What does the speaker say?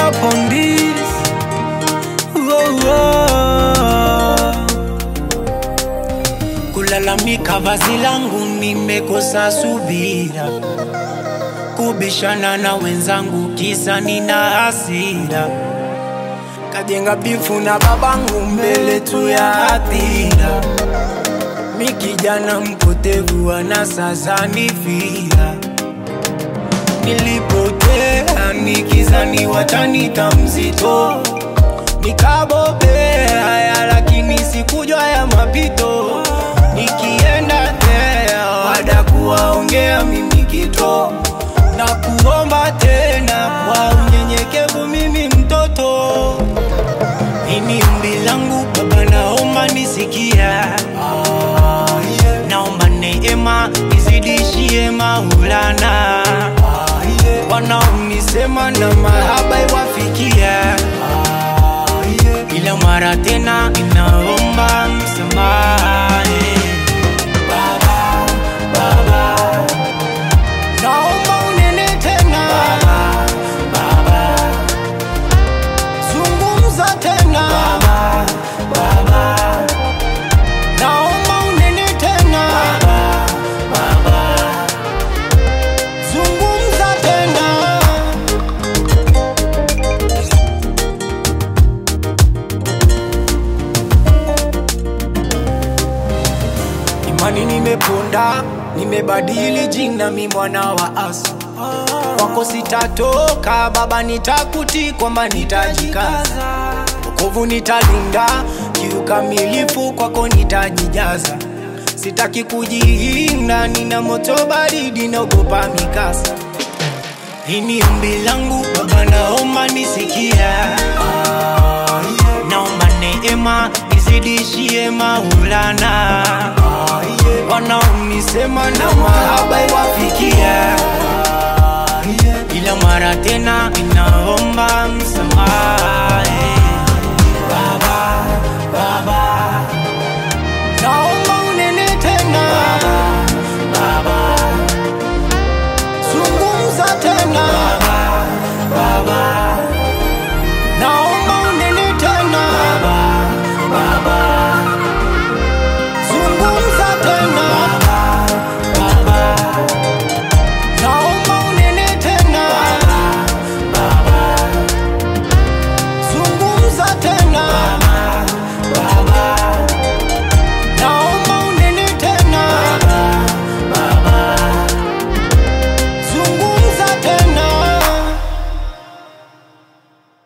up on this. Whoa, whoa. Kulalamika vazi langu nimekosa subira, kubishana na wenzangu kisa nina hasira, kajenga bifu na babangu mbele tu ya hadhira. Mi kijana mpotevu ana sasa nifira Nilipotea nikizani watanita mzito Nikabobea ya lakini sikujua ya mapito Nikienda thea wada kuwaongea mimi kito Na kuomba tena kwa unyenyekevu mimi mtoto Ini ombi langu baba naomba nisikia Naomba neema izidishie maulana Wanaonisema na mahaba iwafikia Ila mara tena inaomba msamaha Baba, Baba Naomba unene tena Baba, Zungumza tena Baba, Baba Naomba unene tena Baba, Baba Zungumza tena Imani nimeponda, nimebadili jina, mi mwana wa Asa. Kwako sitatoka baba, nitakuti kwamba nitajikaza, wokovu nitalinda, kiukamilifu kwako nitajijaza. Sitaki kujihinda, nina moto baridi, naogopa mikasa. Hii ni ombi langu baba, naomba nisikia, naomba neema izidishie maulana wanaonisema na mahaba iwafikia, ila mara tena inaomba msamaha.